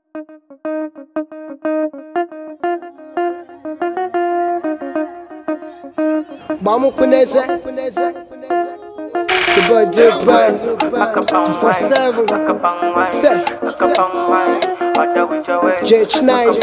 Gbamukwu n'eze The boy do brand 247 Say, JH Nice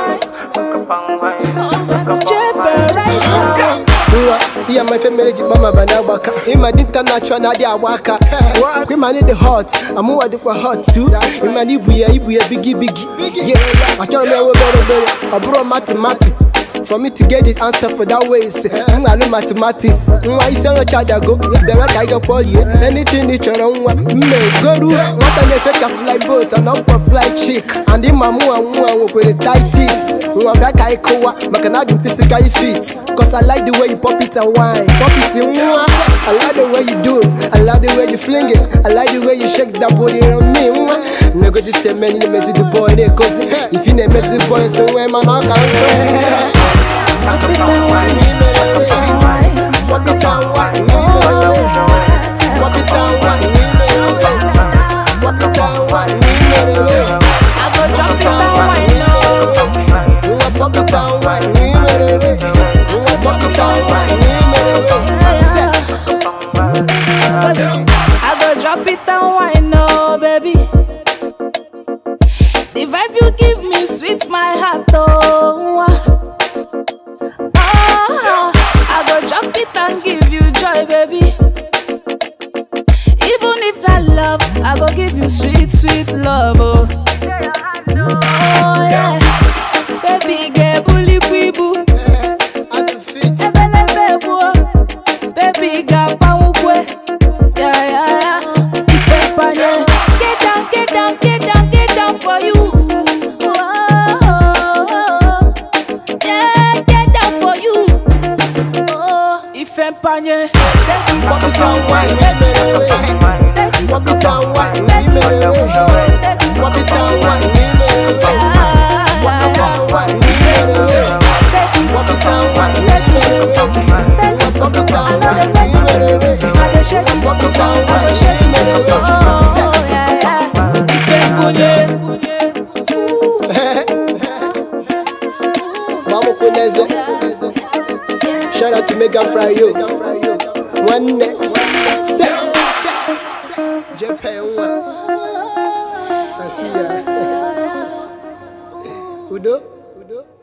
nwa ihe ma ife mere ji gbama bana agbaka ịma dị international na-adị agba aka ịma na dị hot amụwa dịkwa hot too ịma na ibu ya ibu ya bigi bigi Yeah, achọrọ m enwe obere obere ọ bụrụ mathematics For me to get the answer for that way is I'm gonna mathematics. Nwa isi nyocha dago, bịara ka anyị gakpọrie anything ị chọrọ nwa mme goru nwata na-efe ka fly boat and up for fly chick and ịma mụnwa nwa nwekwere tighties nwa bịa ka anyị kụwa maka na adị m physically fit cause I like the way you pop it and wine pop it nwa I like the way you do it I like the way you fling it I like the way you shake that body on me nwa nego this eme ị na-emezi the boy na-ekozi if ị na-emezi the boy si nwe mana ọ ka nkwe Pop it and wine, pop it and wine, pop it and wine, I go drop it and wine now. pop it and wine, pop it and wine. I go drop it and wine now, baby. The vibe you give me sweet my heart, oh. Ah, I go drop it and give you joy, baby. Even if I love, I go give you sweet, sweet love, oh. Oh yeah, baby, get bully quibu. Ebelebe bu, baby, got power, yeah, yeah, yeah. Ife panye, get down, get down, get down, get down for you. Oh, yeah, get down for you. Oh, ife panye, take it, Pop it and wine, take it, pop it and wine, take it, take it. pop it and wine, pop it and wine, Take it, pop it and wine, take it, pop it I and know the wine. vibe. I dey shake it, Pop it and I dey shake it. Oh, yeah, yeah. Ife bunye, Gbamukwu n'eze Shout out to Mega Fryo Nwanne Se Jepe nwa I see ya Udo Udo